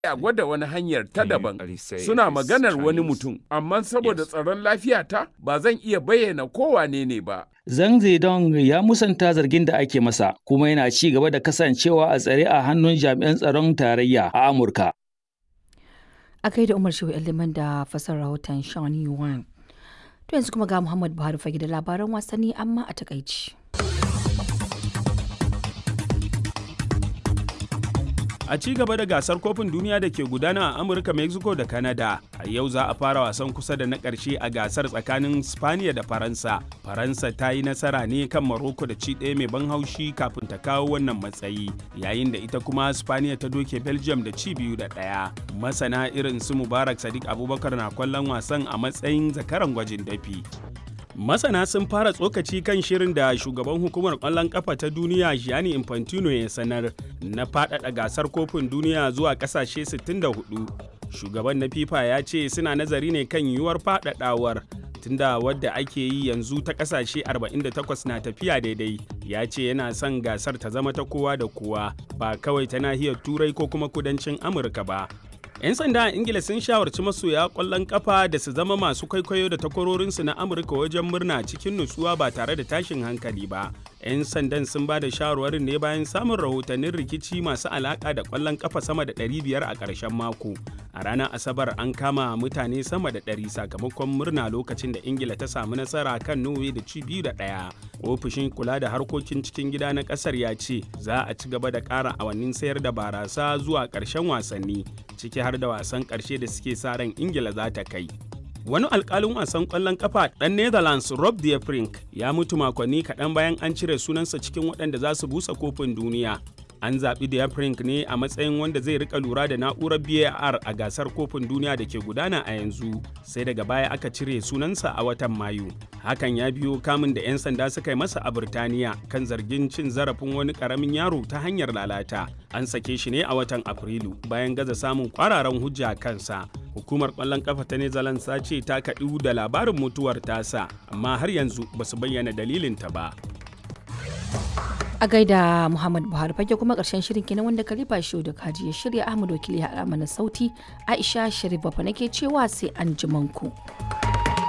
a gwada wani hanyar ta daban suna maganar wani mutum amma saboda tsaron lafiyata ba zan iya bayyana kowane ne ba Zhang Zedong ya musanta zargin da ake masa kuma yana ci gaba da kasancewa a tsare a hannun jami'an tsaron tarayya a Amurka. A kai da Umar Shehu Liman da fasar rahoton Sean Yuan. To yanzu kuma ga Muhammad Buhari fage da labaran wasanni amma a takaici. a ci gaba da gasar kofin duniya da ke gudana a amurka mexico da canada a yau za a fara wasan kusa da na ƙarshe a gasar tsakanin spaniya da faransa faransa ta yi nasara ne kan maroko da ci ɗaya mai ban haushi kafin ta kawo wannan matsayi yayin da ita kuma spaniya ta doke belgium da ci biyu da ɗaya masana irin su mubarak sadiq abubakar na kwallon wasan a matsayin zakaran gwajin dafi Masana sun fara tsokaci kan shirin da shugaban hukumar ƙwallon ƙafa ta duniya Gianni Infantino ya sanar na faɗaɗa gasar kofin duniya zuwa ƙasashe 64. Shugaban na FIFA ya ce suna nazari ne kan yiwuwar faɗaɗawar tunda wadda ake yi yanzu ta ƙasashe 48 na tafiya daidai. Ya ce yana son gasar ta zama ta kowa da kowa ba kawai ta nahiyar Turai ko kuma kudancin Amurka ba. 'Yan sanda a Ingila sun shawarci masoya ƙwallon ƙafa da su zama masu kwaikwayo da takwarorinsu na Amurka wajen murna cikin nutsuwa ba tare da tashin hankali ba. 'Yan sandan sun ba da shawarwarin ne bayan samun rahotannin rikici masu alaƙa da ƙwallon ƙafa sama da 500 a ƙarshen mako. A ranar Asabar an kama mutane sama da 100 sakamakon murna lokacin da Ingila ta samu nasara kan Norway da ci biyu da ɗaya. Ofishin kula da harkokin cikin gida na ƙasar ya ce za a ci gaba da ƙara awannin sayar da barasa zuwa ƙarshen wasanni ciki har da wasan ƙarshe da suke sa ran ingila za ta kai wani alkalin wasan ƙwallon kafa ɗan netherlands rob de Vrij ya mutu makonni kaɗan bayan an cire sunansa cikin waɗanda za su busa kofin duniya an zaɓi de Vrij ne a matsayin wanda zai rika lura da na'urar var a gasar kofin duniya da ke gudana a yanzu sai daga baya aka cire sunansa a watan mayu hakan ya biyo kamun da 'yan sanda suka yi masa a Birtaniya kan zargin cin zarafin wani ƙaramin yaro ta hanyar lalata an sake shi ne a watan afrilu bayan gaza samun kwararan hujja kansa hukumar kwallon kafa ta netherlands ta ce ta kaɗu da labarin mutuwar tasa amma har yanzu ba su bayyana dalilinta ba A gaida Muhammad Buhari fage kuma karshen shirin kenan wanda Khalifa Shehu da Kaji ya shirya Ahmad Wakili ya haɗa mana sauti Aisha Sharif Bafa nake cewa sai an ku.